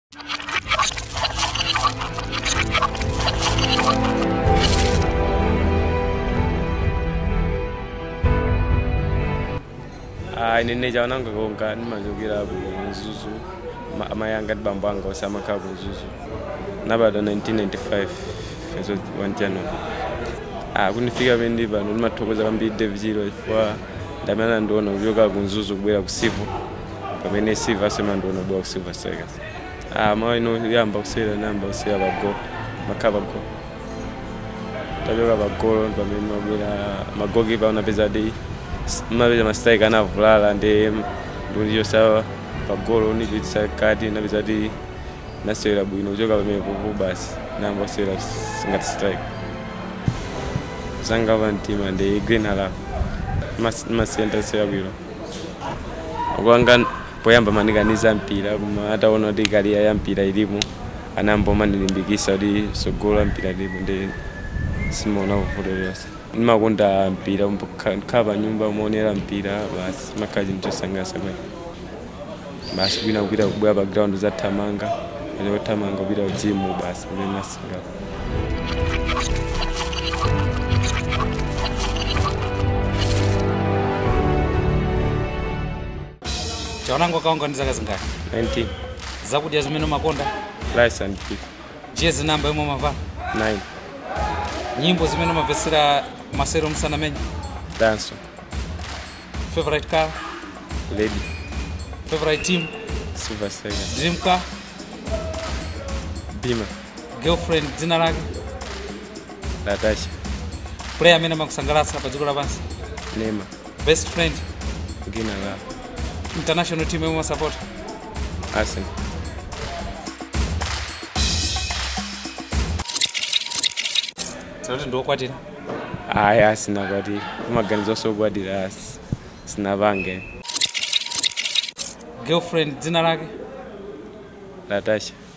Ah, ine nechaonanga konka ndimachokera ku mzuzu Ma- amayi anga ndi bambo anga onse amakhala ku mzuzu nabadwa 1995 fezo 1 january ah, kundifika pamene ndi pano ndimathokoza kwambiri david chilo chifukwa ndamene andiona kuchoka ku mzuzu kubwera ku sivo pamene sivo asema ndiona kubwera ku silver strikers ah, mawa ino yamba kusewera nayamba kusewera pagolo makhala pagolo tachoka pagolo pamene mabwera magokipa unapeza di mapeza mastrike anavulala ndi ndundichosa pagolo nipitisa kati napeza ti nasewera bwino kuchoka pamene popo basi nayamba kusewera ngati strike zanga pamtima ndi green halaf masenta sewera bwino okwanga poyamba manikaniza mpira koma ataona kuti kariya ya mpira ilipo anayamba mandilimbikisa kuti sogolo la mpira ilipo ndi simaona vuto lilonse ndimakonda mpira khala pa nyumba umaonera mpira basi makhala chinthu chosangalatsa kwene basi kwina kupita kubwera pa ground zathamanga achothamanga kupita ku gym basi kumene masingala chaonango kaonga ndi zaka zingati 19 zakudya zimene umakonda rice and beef jezi namba yomwe umavala 9 nyimbo zimene umamvetsera masero msanamenya danso favorite car lady favorite team silver strikers dream car bima girlfriend dzina lake latasha player amene amakusangalatsa pa dziko lapansi nema best friend gina la international team yomwe umasapota arsenal tinoti ndiokwatira ayi asinakwatira kumaganiza osokwatira asi sinapange girlfriend dzina lake latasha